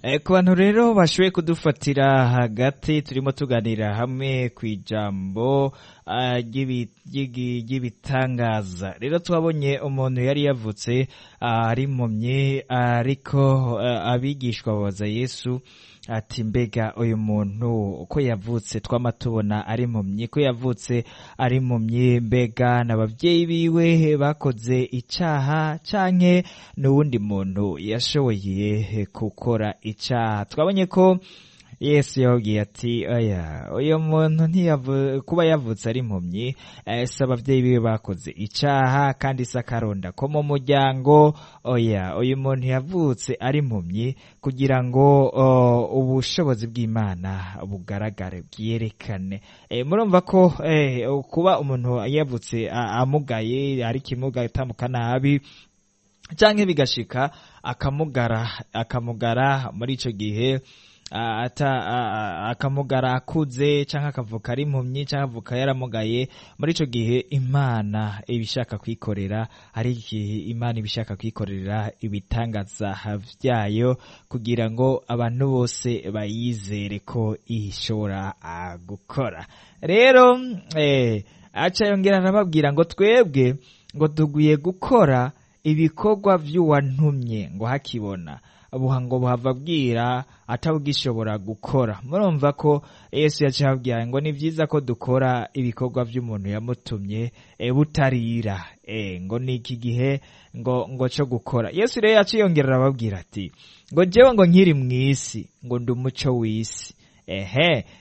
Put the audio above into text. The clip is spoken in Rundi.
ku bantu rero bashoboye kudufatira hagati turimo tuganira hamwe ku ijambo ry'ibitangaza rero twabonye umuntu yari yavutse ari impumyi ariko abigishwa babaza yesu ati mbega uyu muntu uko yavutse twama tubona ari impumyi ko yavutse ari impumyi mbega n'ababyeyi biwe bakoze icaha canke n'uwundi muntu yashoboye gukora icaha twabonye ko yesu yababwiye ati oya uyu muntu kuba yavutse ari impumyi si ababyeyi biwe bakoze icaha kandi si akaronda ko mu muryango oya uyu muntu yavutse ari impumyi kugira ngo ubushobozi bw'imana bugaragare bwerekane murumva ko kuba umuntu yavutse amugaye ari kimuga atamuka nabi cyangwa bigashika akamugara akamugara muri icyo gihe akamugara akuze cyangwa akavuka ari impumyi cyangwa avuka yaramugaye muri icyo gihe imana iba ishaka kwikorera ari igihe imana iba ishaka kwikorera ibitangaza byayo kugira ngo abantu bose bayizere ko ishobora gukora rero aca yongera arababwira ngo twebwe ngo tugwiye gukora ibikorwa by'uwantumye ngo hakibona buha ngo buhava bwira atabugishobora gukora murumva ko yesu yaciye ababwira ngo ni byiza ko dukora ibikorwa by'umuntu yamutumye butarira ngo ni iki gihe ngo ngo cyo gukora yesu rero yaciye yongera arababwira ati ngo njyewe ngo nkiri mu isi ngo ndi umuco w'isi ehe